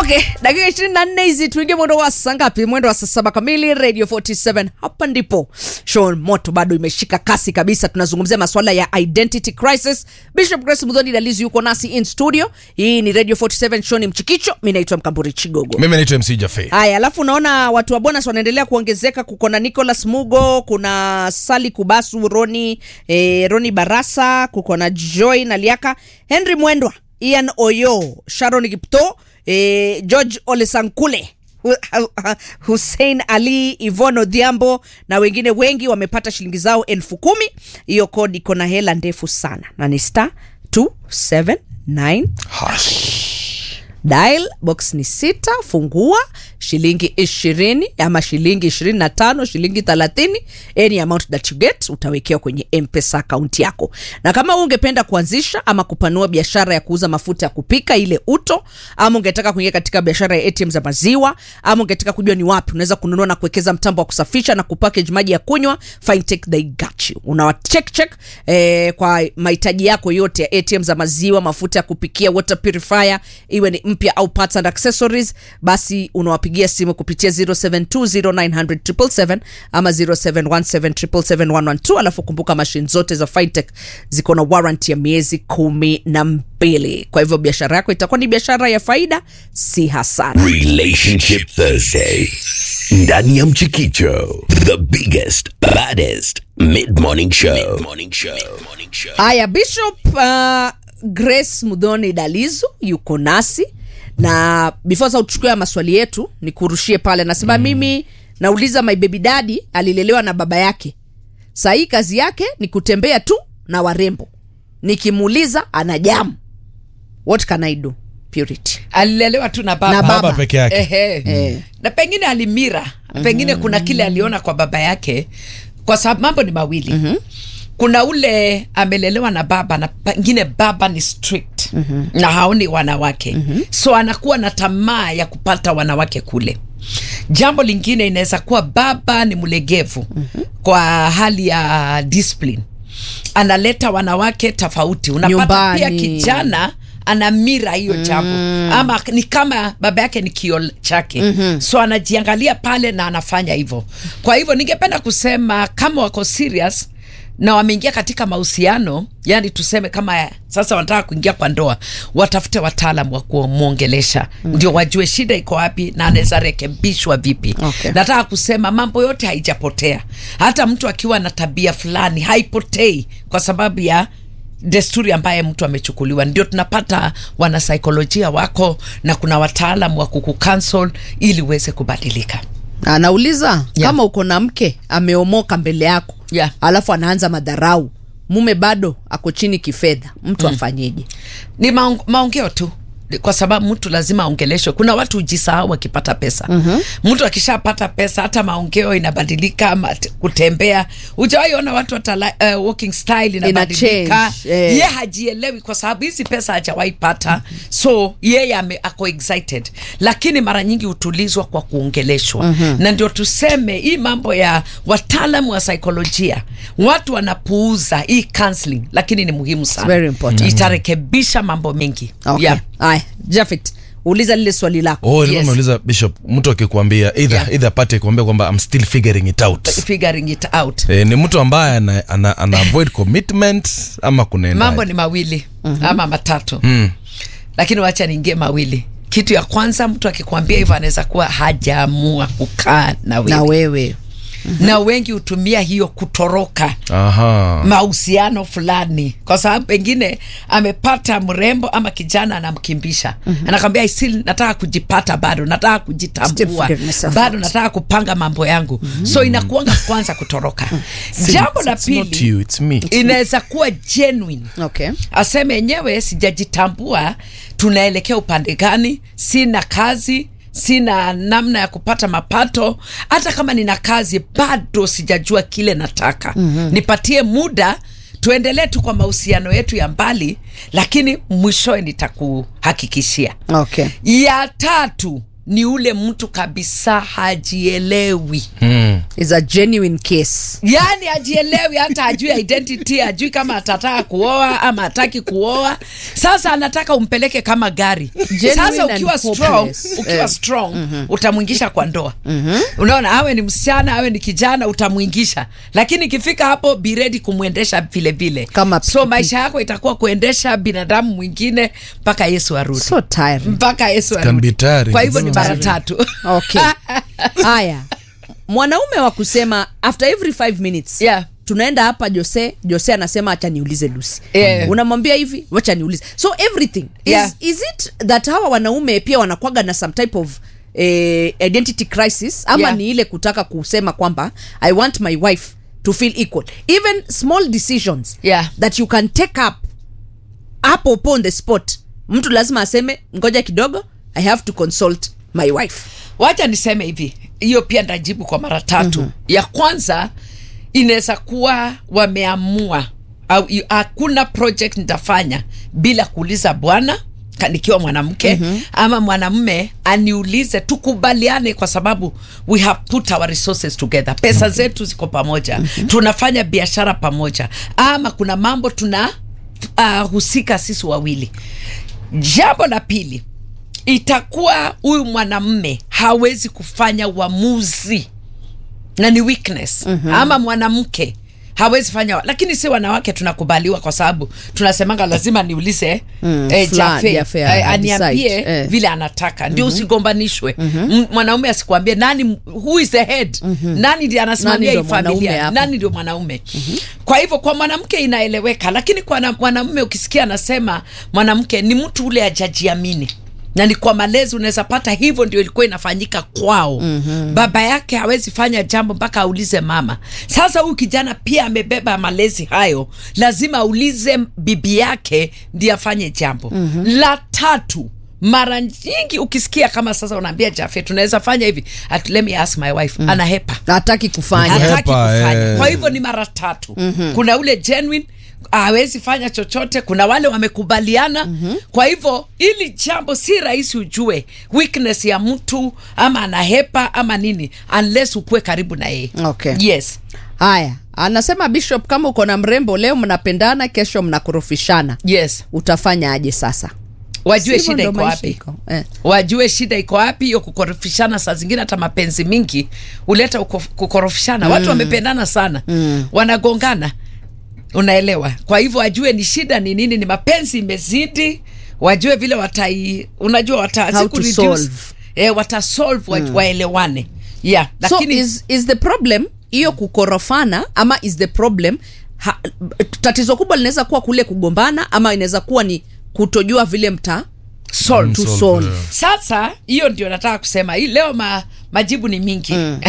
Okay, dakika ishirini na nne hizi tuingie mwendo wa saa ngapi? Mwendo wa saa saba kamili, Radio 47. Hapa ndipo show moto bado imeshika kasi kabisa. Tunazungumzia masuala ya identity crisis. Bishop Grace Mudhoni Dalizi yuko nasi in studio. Hii ni Radio 47 show, ni Mchikicho. Mimi naitwa Mkamburi Chigogo. mimi naitwa mc jafe Haya, alafu naona watu wa bonus wanaendelea kuongezeka. Kuko na Nicholas Mugo, kuna Sali Kubasu, Roni eh, Roni Barasa, kuko na Joy Naliaka, Henry Mwendwa, Ian Oyo, Sharon Kipto, eh, George Olesankule Hu- hu- Hussein Ali, Ivono Odhiambo na wengine wengi wamepata shilingi zao elfu kumi. Hiyo kodi iko na hela ndefu sana na ni star 279 dial box ni sita fungua shilingi ishirini ama shilingi ishirini na tano shilingi thelathini any amount that you get utawekewa kwenye mpesa akaunti yako na kama wewe ungependa kuanzisha ama kupanua biashara ya kuuza mafuta ya kupika ile uto ama ungetaka kuingia katika biashara ya atm za maziwa ama ungetaka kujua ni wapi unaweza kununua na kuwekeza mtambo wa kusafisha na kupackage maji ya kunywa fintech they got you unawa check check eh, kwa mahitaji yako yote ya atm za maziwa mafuta ya kupikia water purifier iwe ni mpya au parts and accessories basi unawapigia simu kupitia 0720900777 ama 0717771112 alafu kumbuka mashine zote za fintech ziko na warranty ya miezi kumi na mbili kwa hivyo biashara yako itakuwa ni biashara ya faida si hasara Relationship Thursday. Ndani ya Mchikicho, the biggest, baddest mid-morning show. Mid-morning show. Mid-morning show. haya bishop uh, grace mudhoni dalizu yuko nasi na before sa uchukue maswali yetu nikurushie pale nasema mm. mimi nauliza my baby daddy alilelewa na baba yake sahii kazi yake ni kutembea tu na warembo nikimuuliza ana jamu what can i do purity alilelewa tu na baba, Na baba. baba peke yake Ehe. Eh. na pengine alimira pengine kuna kile aliona kwa baba yake kwa sababu mambo ni mawili mm-hmm. kuna ule amelelewa na baba na pengine baba ni strict mm-hmm. na haoni wanawake mm-hmm. so anakuwa na tamaa ya kupata wanawake kule jambo lingine inaweza kuwa baba ni mlegevu mm-hmm. kwa hali ya discipline analeta wanawake tofauti unapata pia Nyumbani. kijana ana mira hiyo jambo mm. ama ni kama baba yake ni kio chake mm-hmm. so anajiangalia pale na anafanya hivyo kwa hivyo ningependa kusema kama wako serious na wameingia katika mahusiano yani tuseme kama sasa wanataka kuingia kwa ndoa watafute wataalam wa kumwongelesha mm. ndio wajue shida iko wapi na anaweza rekebishwa vipi Okay. nataka kusema mambo yote haijapotea hata mtu akiwa na tabia fulani haipotei kwa sababu ya desturi ambaye mtu amechukuliwa ndio tunapata wanasaikolojia wako na kuna wataalam wa kukukansel ili uweze kubadilika anauliza Yeah. kama uko na mke ameomoka mbele yako Yeah. alafu anaanza madharau mume bado ako chini kifedha mtu mm. afanyeje ni maong, maongeo tu kwa sababu mtu lazima aongeleshwe kuna watu hujisahau akipata pesa mm-hmm. mtu akishapata pesa hata maongeo inabadilika ama t- kutembea hujawahi ona watu hata uh, walking style inabadilika change, eh. ye hajielewi kwa sababu hizi pesa hajawahi pata so yeye ame- ako excited lakini mara nyingi hutulizwa kwa kuongeleshwa mm-hmm. na ndio tuseme hii mambo ya wataalam wa saikolojia watu wanapuuza hii counseling lakini ni muhimu sana very important. itarekebisha mambo mengi okay. yeah. Aya, Jafet, uliza lile swali lako oh, Yes. yes. nauliza bishop mtu akikwambia either, Yeah. either apate kuambia kwamba I'm still figuring it out figuring it out e, ni mtu ambaye ana, ana, ana avoid commitment ama kunaenda mambo ni mawili mm-hmm. ama matatu mm. lakini wacha niingie mawili kitu ya kwanza mtu akikwambia hivyo anaweza kuwa hajaamua kukaa na wewe na wewe na wengi hutumia hiyo kutoroka aha mahusiano fulani kwa sababu pengine amepata mrembo ama kijana anamkimbisha mm-hmm. anakwambia "I still nataka kujipata bado nataka Still kujitambua figuring myself bado out." nataka kupanga mambo yangu mm-hmm. so inakuanga kwanza kutoroka jambo la It's not pili you, it's me. inaweza kuwa genuine okay. aseme enyewe sijajitambua tunaelekea upande gani sina kazi sina namna ya kupata mapato hata kama nina kazi bado sijajua kile nataka mm-hmm. nipatie muda tuendelee tu kwa mahusiano yetu ya mbali lakini mwishowe nitakuhakikishia Okay. ya tatu ni ule mtu kabisa hajielewi Mm. is a genuine case yaani hajielewi hata ajui identity ajui kama atataka kuoa ama hataki kuoa sasa anataka umpeleke kama gari Genuine sasa and ukiwa strong hopeless. ukiwa Eh. strong utamwingisha kwa ndoa unaona awe ni msichana awe ni kijana utamwingisha lakini ikifika hapo be ready kumwendesha vile vile Kama so pikipiki. maisha yako itakuwa kuendesha binadamu mwingine mpaka yesu arudi so tiring mpaka yesu can arudi be tiring. kwa hivyo ni It's mara tiring. tatu okay haya mwanaume wa kusema after every five minutes Yeah. tunaenda hapa jose jose anasema acha niulize lusi Yeah. unamwambia hivi wacha niulize so everything is, Yeah. is it that hawa wanaume pia wanakwaga na some type of eh, identity crisis ama Yeah. ni ile kutaka kusema kwamba i want my wife to feel equal even small decisions Yeah. that you can take up hapo upo on the spot mtu lazima aseme ngoja kidogo i have to consult my wife wacha niseme hivi hiyo pia ndajibu kwa mara tatu mm-hmm. ya kwanza inaweza kuwa wameamua au i- hakuna project nitafanya bila kuuliza bwana ka- nikiwa mwanamke mm-hmm. ama mwanamme aniulize tukubaliane kwa sababu we have put our resources together pesa okay. zetu ziko pamoja mm-hmm. tunafanya biashara pamoja ama kuna mambo tuna uh, husika sisi wawili jambo la pili itakuwa huyu mwanamme hawezi kufanya uamuzi na ni weakness mm-hmm. ama mwanamke hawezi fanya lakini si wanawake tunakubaliwa kwa sababu tunasemanga lazima niulize Mm, eh, fulani, Jafe, Jafe, eh, ana aniambie decide, eh. vile anataka ndio usigombanishwe M- mwanaume asikuambie nani who is the head nani ndiye anasimamia Nani hii ndio mwanaume familia hapa? nani ndio mwanaume kwa hivyo kwa mwanamke inaeleweka lakini kwa na- mwanamume ukisikia anasema mwanamke ni mtu ule ajajiamini na ni kwa malezi unaweza pata hivyo ndio ilikuwa inafanyika kwao mm-hmm. baba yake hawezi fanya jambo mpaka aulize mama sasa huyu kijana pia amebeba malezi hayo lazima aulize bibi yake ndiye afanye jambo mm-hmm. la tatu mara nyingi ukisikia kama sasa unaambia jafe tunaweza fanya hivi At, let me ask my wife mm. anahepa hataki kufanya Hata- hataki Hepa, kufanya eh. kwa hivyo ni mara tatu mm-hmm. kuna ule genuine hawezi fanya chochote kuna wale wamekubaliana mm-hmm. kwa hivyo ili jambo si rahisi ujue weakness ya mtu ama anahepa ama nini unless ukuwe karibu na yeye Okay. yes haya anasema bishop kama uko na mrembo leo mnapendana kesho mnakorofishana yes utafanya aje sasa wajue Sivyo shida ndo iko maisha wapi iko. Eh. wajue shida iko wapi hiyo kukorofishana saa zingine hata mapenzi mingi huleta uko- kukorofishana mm. watu wamependana sana mm. wanagongana unaelewa kwa hivyo wajue ni shida ni nini ni mapenzi imezidi wajue vile watai unajua wata, How si to kureduce, solve. eh, watasolve wa, waelewane yeah lakini so is, is the problem hiyo kukorofana ama is the problem ha, tatizo kubwa linaweza kuwa kule kugombana ama inaweza kuwa ni kutojua vile mta solve. to Solve, solve yeah. sasa hiyo ndio nataka kusema hii leo ma, majibu ni mingi mm.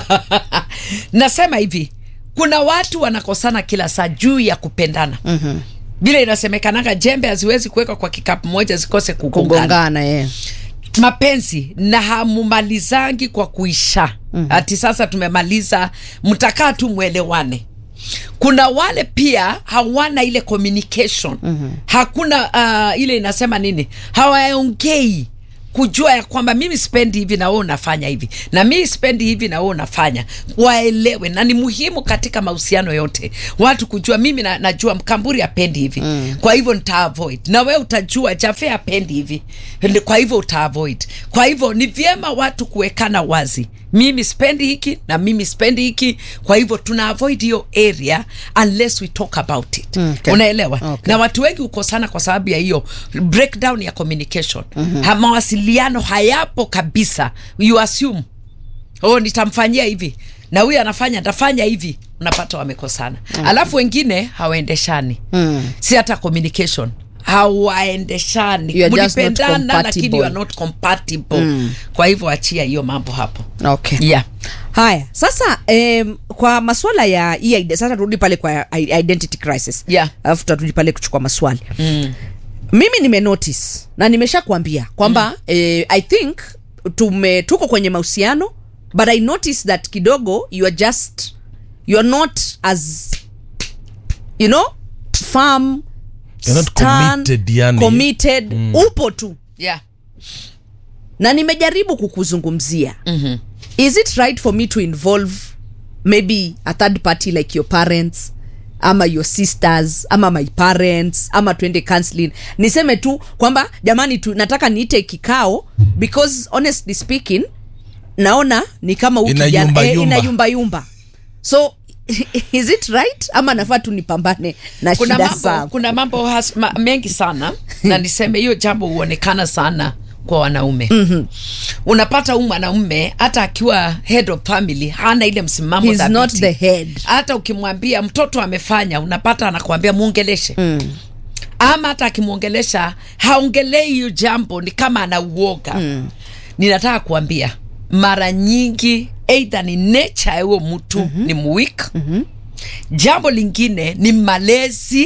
nasema hivi kuna watu wanakosana kila saa juu ya kupendana mm-hmm. vile inasemekanaga jembe haziwezi kuwekwa kwa kikapu moja zikose kugongana kugongana eh. mapenzi na hamumalizangi kwa kuisha mm-hmm. ati sasa tumemaliza mtakaa tu mwelewane kuna wale pia hawana ile communication mm-hmm. hakuna uh, ile inasema nini hawaongei kujua ya kwamba mimi spendi hivi na wewe unafanya hivi na mimi spendi hivi na wewe unafanya waelewe na ni muhimu katika mahusiano yote watu kujua mimi na, najua mkamburi apendi hivi mm. kwa hivyo nita avoid na wewe utajua jafe apendi hivi Ndi- kwa hivyo uta avoid kwa hivyo ni vyema watu kuwekana wazi mimi spendi hiki na mimi spendi hiki kwa hivyo tuna avoid hiyo area unless we talk about it Okay. unaelewa Okay. na watu wengi hukosana kwa sababu ya hiyo breakdown ya communication mm-hmm. ha, mawasiliano hayapo kabisa you assume oh nitamfanyia hivi na huyu anafanya ntafanya hivi unapata wamekosana mm-hmm. alafu wengine hawaendeshani mm. si hata communication hawaendeshani You are just not mlipendana lakini you are compatible. not compatible mm. kwa hivyo achia hiyo mambo hapo okay yeah. haya sasa um, kwa maswala ya hii ide- sasa turudi pale kwa i- identity crisis Yeah. alafu tutarudi pale kuchukua maswali mm. mimi nime notice na nimesha kuambia kwamba mm. eh, i think tume tuko kwenye mahusiano but i notice that kidogo you are just you are not as you know firm You're not stern, committed, yani. committed upo tu Yeah. na nimejaribu kukuzungumzia mm-hmm. is it right for me to involve maybe a third party like your parents ama your sisters ama my parents ama tuende counseling niseme tu kwamba jamani tu, nataka niite kikao because honestly speaking naona ni kama huyu Ina kijana- yumba eh, yumba. ina yumba yumba so is it right ama nafaa tu nipambane na kuna shida mambo, zangu kuna mambo has, ma, mengi sana na niseme hiyo jambo huonekana sana kwa wanaume mm-hmm. unapata huyu mwanaume hata akiwa head of family hana ile msimamo He's thabiti. not the head. hata ukimwambia mtoto amefanya unapata anakuambia muongeleshe mm. ama hata akimwongelesha haongelei hiyo jambo ni kama anauoga mm. ninataka kuambia mara nyingi eidha ni nature ya huyo mtu mm-hmm. ni mwik mm-hmm. jambo lingine ni malezi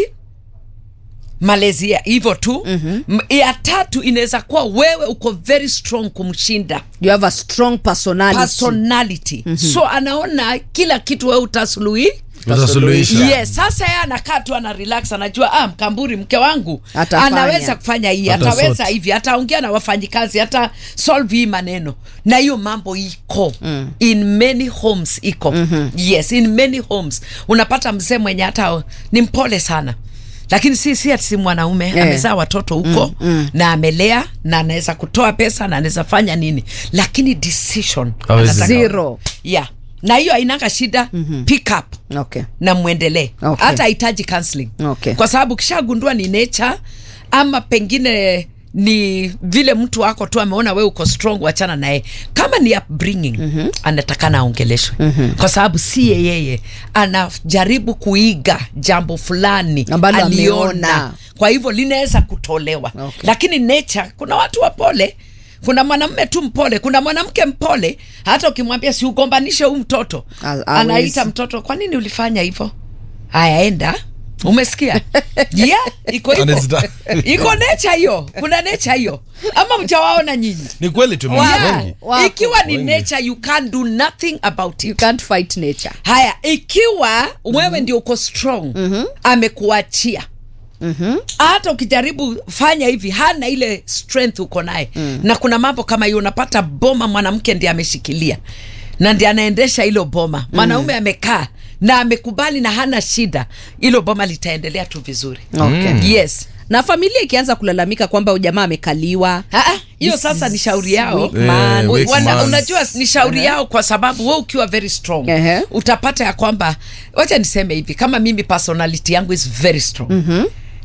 malezi ya hivyo tu mm-hmm. ya tatu inaweza kuwa wewe uko very strong kumshinda you have a strong personality personality mm-hmm. so anaona kila kitu wewe utasuluhi utasuluhisha yes sasa yeye anakaa tu ana relax anajua ah, mkamburi mke wangu Atafanya. anaweza kufanya hii Ata ataweza sort. hivi ataongea na wafanyikazi hata solve hii maneno na hiyo mambo iko mm. in many homes iko mm-hmm. yes in many homes unapata mzee mwenye hata ni mpole sana lakini si si ati si mwanaume Eh. yeah. amezaa watoto huko mm, mm. na amelea na anaweza kutoa pesa na anaweza fanya nini lakini decision Hawezi. anataka- Zero. yeah na hiyo ainanga shida mm-hmm. pick up okay na mwendelee Okay. hata hahitaji counseling Okay. kwa sababu kishagundua ni nature ama pengine ni vile mtu wako tu ameona we uko strong wachana naye kama ni upbringing mm-hmm. anatakana aongeleshwe mm-hmm. kwa sababu si yeyeye anajaribu kuiga jambo fulani Ambalo aliona ameona. kwa hivyo linaweza kutolewa Okay. lakini nature kuna watu wapole kuna mwanamume tu mpole kuna mwanamke mpole hata ukimwambia siugombanishe huu mtoto Ha- hawezi. anaita mtoto kwa nini ulifanya hivyo haya enda umesikia yeah, iko hivyo Anazita- iko nature hiyo kuna nature hiyo ama mjawaona nyinyi ni kweli tumeona yeah. wengi Wako. ikiwa ni Wengi. nature you can't do nothing about you it can't fight nature haya ikiwa wewe ndio uko strong mm-hmm. amekuachia Mm-hmm. hata ukijaribu fanya hivi hana ile strength uko naye mm. na kuna mambo kama hiyo unapata boma mwanamke ndiye ameshikilia na ndiye anaendesha hilo boma mwanaume mm. amekaa na amekubali na hana shida hilo boma litaendelea tu vizuri Okay. yes na familia ikianza kulalamika kwamba huyu jamaa amekaliwa Ah, ah, hiyo This sasa is ni shauri yao weak Eh, man. weak Wana, man. unajua ni shauri yao kwa sababu we ukiwa very strong Ehe. utapata ya kwamba wacha niseme hivi kama mimi personality yangu is very strong mm-hmm.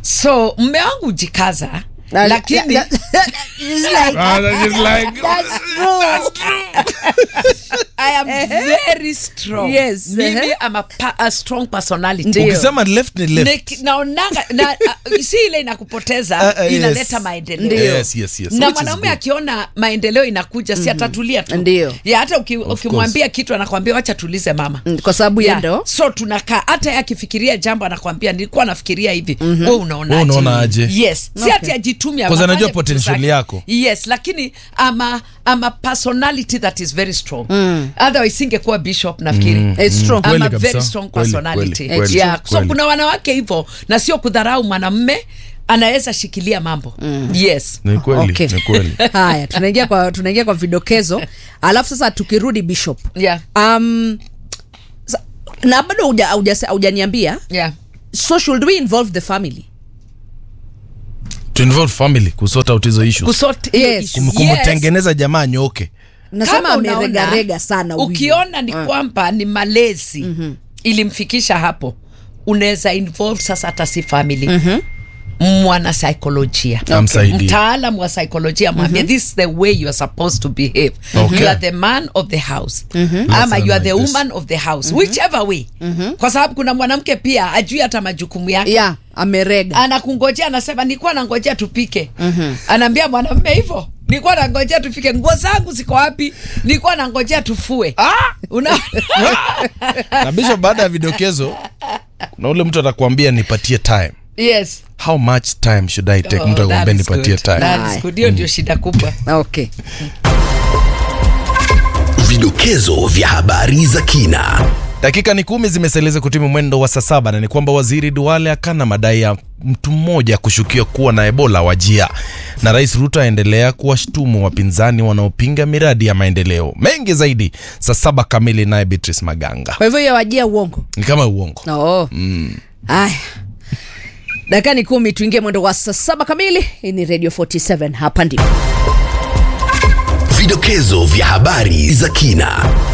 so mme wangu jikaza Na- lakini that- that- it's like- Ah, that is like- That's true. I am very strong Yes, mimi ehe. am a, pa, a strong personality Ndio. ukisema left ni left Ni- naonanga na, uh, si ile inakupoteza Ah, ah, yes. inaleta maendeleo Ndio. Yes, yes, yes. na Which is mwanaume good. akiona maendeleo inakuja si atatulia tu Ndio. ya hata uki- ukimwambia kitu anakwambia wacha tulize mama Mm, kwa sababu Yeah. yeah. ndo so tunakaa hata yeye akifikiria jambo anakwambia nilikuwa nafikiria hivi mm-hmm. we unaonaje Wewe unaonaje? yes si Okay. ati ajitumi Because afanye anajua vitu potential zake. yako. yes lakini ama ama personality that is very strong mm. otherwise singekuwa bishop nafikiri mm. It's true. Kweli ama kabisa. very strong Kweli, personality kweli, kweli, yeah. so kweli. kuna wanawake hivyo na sio kudharau mwanamme anaweza shikilia mambo mm. yes ni kweli Okay. ni kweli haya tunaingia kwa tunaingia kwa vidokezo alafu sasa tukirudi bishop yeah um, sa- na bado huja- hauja- haujaniambia yeah so should we involve the family to involve family kusort out hizo issues kusort Yes. Kum- kumtengeneza jamaa nyoke nasema Kama unaona, ameregarega sana huyu. ukiona ni kwamba ni malezi mm-hmm. ilimfikisha hapo unaweza involve sasa hata si family mm-hmm mwana saikolojia Amsaidie. mtaalam wa saikolojia mwambie this is the way you are supposed to behave Okay. you are the man of the house Let's ama you are the analyze this. woman of the house whichever way kwa sababu kuna mwanamke pia ajui hata majukumu yake yeah amerega anakungojea anasema nilikuwa nangojea tupike mm-hmm. anaambia mwanamume hivyo nilikuwa nangojea tupike nguo zangu ziko wapi nilikuwa nangojea tufue Una... na bishop baada ya vidokezo na ule mtu atakwambia nipatie time yes how much time should i take Oh, mtu that akwambia is nipatie good. time That is good. hiyo ndio shida kubwa okay Vidokezo vya habari za kina. Dakika ni kumi zimeseleza kutimu mwendo wa saa saba na ni kwamba waziri Duale akana madai ya mtu mmoja kushukiwa kuwa na Ebola wajia, na Rais Ruto aendelea kuwashtumu wapinzani wanaopinga miradi ya maendeleo. Mengi zaidi saa saba kamili, naye Beatrice Maganga. kwa hivyo hiyo wajia uongo Ni kama uongo. oh. haya dakika ni kumi tuingie mwendo wa saa saba kamili hii ni radio 47 hapa ndipo Vidokezo vya habari za kina.